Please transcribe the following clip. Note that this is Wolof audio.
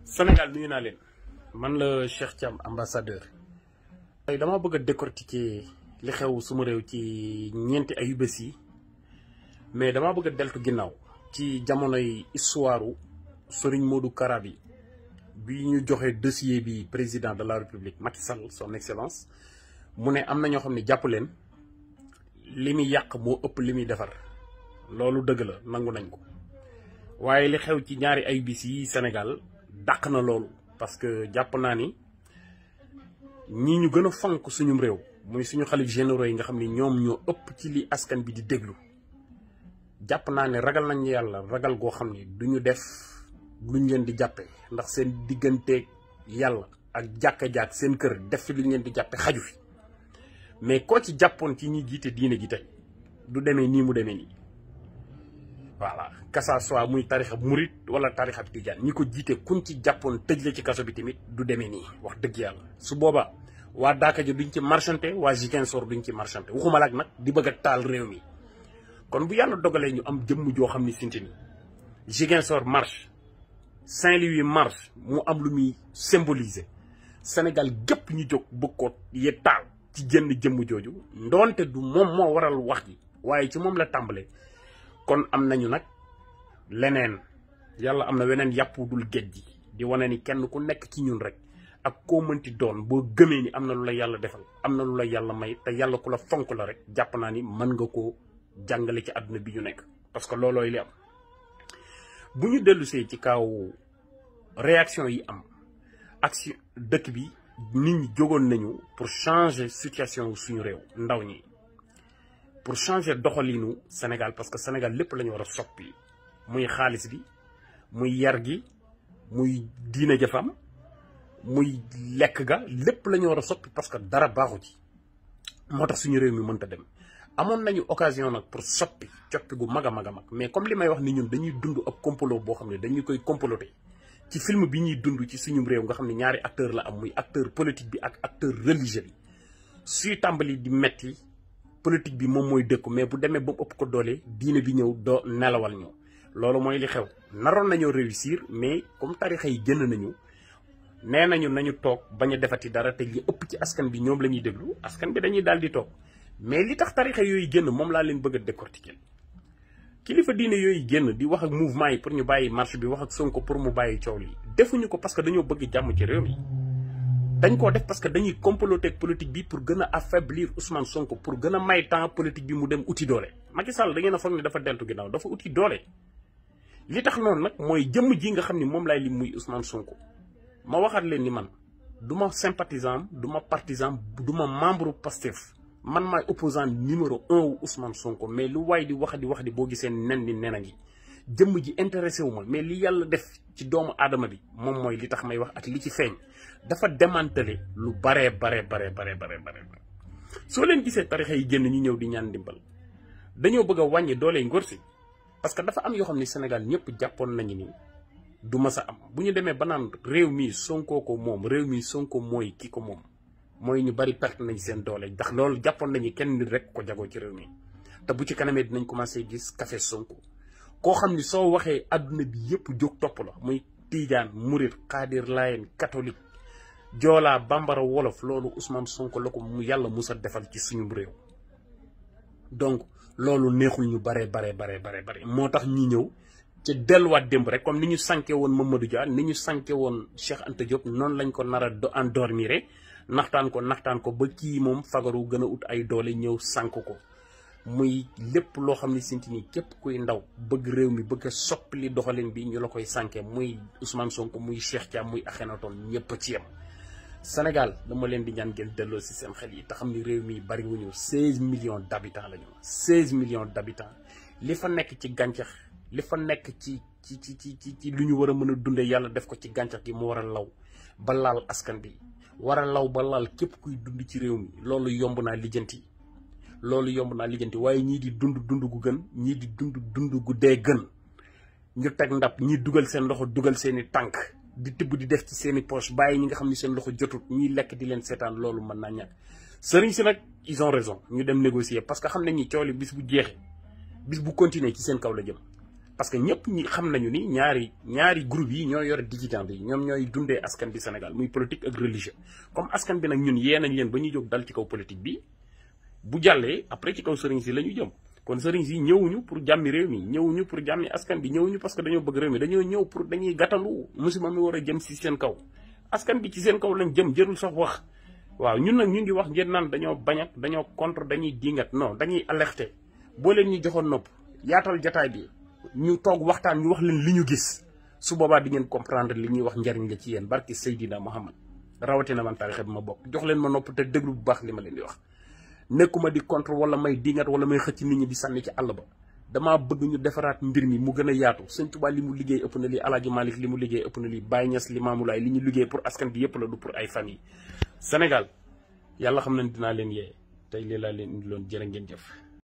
Sénégal nuyu naa leen man la Cheikh Thiam ambassadeur. tey dama bëgg a décortiquer li xew suma réew ci ñeenti ayu bés yi mais dama bëgg a deltu ginnaaw ci jamonoy histoire Serigne Modou Kara bi bi ñu joxe dossier bi président de la république Macky Sall son excellence mu ne am na ñoo xam ne jàpp leen li muy yàq moo ëpp li muy defar loolu dëgg la nangu nañ ko waaye li xew ci ñaari ayu bés yi Sénégal dàq na loolu parce que jàpp naa ni ñi ñu gën a fonk suñum réew muy suñu xalif généraux yi nga xam ni ñoom ñoo ëpp ci li askan bi di déglu jàpp naa ne ragal nañ yàlla ragal goo xam ni duñu def luñ leen di jàppee ndax seen digganteeg yàlla ak jàkka-jàkk seen kër def fi luñ leen di jàppe xaju fi mais koo ci jàppoon ci ñi jiite diine ji tey du demee nii mu demee nii voilà que ça soit muy tarixa murit wala tarixa tijaan ñi ko jiite kuñ ci jàppoon tëj la ci kaso bi tamit du demee nii wax dëgg yàlla su boobaa waa Daaka ji duñ ci marchanté waa Ziguinchor duñ ci marchanté waxuma laak nag di bëgg a taal réew mi kon bu yàlla dogalee ñu am jëmm joo xam ni sinti ni Ziguinchor marche Saint-Louis marche mu am lu muy symboliser Sénégal gépp ñu jóg bëgg ko ye taal ci jënn jëmm jooju ndoonte du moom moo waral wax ji waaye ci moom la tàmbalee kon am nañu nag leneen yàlla am na weneen yàpp dul géej gi di wane ni kenn ku nekk ci ñun rek ak koo mënti doon boo gëmee ni am na lu la yàlla defal am na lu la yàlla may te yàlla ku la fonk la rek jàpp naa ni mën nga koo jàngale ci àdduna bi ñu nekk parce que loolooy li am bu ñu dellusee ci kaw réaction yi am ak si dëkk bi nit ñi jógoon nañu pour changer situation suñu réew ndaw ñi pour changer doxalinu Sénégal parce que Sénégal lépp la ñu war a soppi muy xaalis bi muy yar gi muy diine jafam muy lekk ga lépp la ñu war a soppi parce que dara baaxu ci moo tax suñu réew mi mënta dem amoon nañu occasion nag pour soppi coppi gu mag a mag a mag mais comme li may wax ni ñun dañuy dund ak complot boo xam ne dañu koy comploter ci film bi ñuy dund ci suñu réew nga xam ne ñaari acteur la am muy acteur politique bi ak acteur religieux bi suy tàmbali di metti politique bi moom mooy dëkku mais bu demee ba mu ëpp ko doole diine bi ñëw doo nelawal ñu loolu mooy li xew naroon nañoo réussir mais comme tarixa yi génn nañu nee nañu nañu toog bañ a defati dara te li ëpp ci askan bi ñoom la ñuy déglu askan bi dañuy daal di toog mais li tax tarixa yooyu génn moom laa leen bëgg a décortiquer kilifa diine yooyu génn di wax ak mouvement yi pour ñu bàyyi marche bi wax ak Sonko pour mu bàyyi coow li defuñu ko parce que dañoo bëgg jàmm ci réew mi dañ koo def parce que dañuy comploter ak politique bi pour gën a affaiblir Ousmane Sonko pour gën a may temps politique bi mu dem uti doole Macky Sall da ngeen a foog ne dafa deltu ginnaaw dafa uti doole li tax noonu nag mooy jëmm ji nga xam ni moom laay lim muy Ousmane Sonko ma waxaat leen ni man du ma sympathisant du ma partisan du ma membre Pastef man maay opposant numéro un wu Ousmane Sonko mais lu waay di wax di wax di boo gisee nen ni nen a ngi jëmm ji intéressé wu ma mais li yàlla def ci doomu aadama bi moom mooy li tax may wax ak li ci feeñ dafa démantelé lu baree baree baree baree baree bare soo leen gisee tarixa yi génn ñu ñëw di ñaan ndimbal dañoo bëgg a wàññi doole ngor si parce que dafa am yoo xam ne Sénégal ñëpp jàppoon nañu ni du ma sa am bu ñu demee ba naan réew mi Sonko ko moom réew mi Sonko mooy ki ko moom mooy ñu bari perte nañ seen doole ndax loolu jàppoon nañu kenn nit rek ko jagoo ci réew mi te bu ci kanamee dinañ commencé gis café Sonko koo xam ni soo waxee adduna bi yëpp jóg topp la muy tiijaan murit xaadir layen catholique joolaa bambara wolof loolu Ousmane Sonko la ko mu yàlla musa defal ci suñu réew donc loolu neexul ñu baree baree baree baree bare moo tax ñu ñëw ci delluwaat démb rek comme ni ñu sànke woon Mamadou Dia ni ñu sànke woon Cheikh Anta Diop noonu lañ ko nar a endormir naxtaan ko naxtaan ko ba kii moom fagaru gën a ut ay doole ñëw sànk ko muy lépp loo xam ne sinti nii képp kuy ndaw bëgg réew mi bëgg a soppali doxalin bi ñu la koy sànke muy Ousmane Sonko muy Cheikh Thiam muy Akhenaton ñëpp a ci yem Sénégal dama leen di ñaan ngeen delloo si seen xel yi te xam ni réew mi bari wuñu seize millions d' habitants la ñu seize millions d' habitants li fa nekk ci gàncax li fa nekk ci ci ci ci ci lu ñu war a mën a dundee yàlla def ko ci gàncax gi mu war a law ba laal askan bi war a law ba laal képp kuy dund ci réew mi loolu yomb naa lijjanti loolu yomb naa lijjanti waaye ñii di dund dund gu gën ñii di dund dund gu dee gën ñu teg ndab ñii dugal seen loxo dugal seeni tànk di tibb di def ci seeni poche bàyyi ñi nga xam ni seen loxo jotut ñuy lekk di leen seetaan loolu mën naa ñàkk sëriñ si nag ils ont raison ñu dem négocier parce que xam nañ ni coow li bis bu jeexee bis bu continuer ci seen kaw la jëm parce que ñëpp ñi xam nañu ni ñaari ñaari groupe yi ñoo yore dividende yi ñoom ñooy dundee askan bi Sénégal muy politique ak religieux comme askan bi nag ñun yee nañ leen ba ñuy jóg dal ci kaw politique bi bu jàllee après ci kaw sëriñ si la ñu jëm kon sëriñ si ñëwuñu pour jàmmi réew mi ñëwuñu pour jàmmi askan bi ñëwuñu parce que dañoo bëgg réew mi dañoo ñëw pour dañuy gàttandu musiba mi war a jëm si seen kaw askan bi ci seen kaw lañ jëm jërul sax wax waaw ñun nag ñu ngi wax ngeen naan dañoo bañ ak dañoo contre dañuy dingat non dañuy alerter boo leen ñu joxoon nopp yaatal jataay bi ñu toog waxtaan ñu wax leen li ñu gis su boobaa di ngeen comprendre li ñuy wax njariñ la ci yéen barki Seydina Muhammad rawatina man tarixa bi ma bokk jox leen ma nopp te déglu bu baax li ma leen di wax nekkuma di contre wala may dingat wala may xëcc nit ñi di sànni ci àll ba damaa bëgg ñu defaraat mbir mi mu gën a yaatu sëñ Tuubaa li mu liggéey ëpp na lii Alaaji Malik li mu liggéey ëpp na lii Baye Niass li Maamulaay li ñu liggéey pour askan bi yëpp la du pour ay famille Sénégal yàlla xam nañ dinaa leen yee tey lii laa leen indi loon jërë ngeen jëf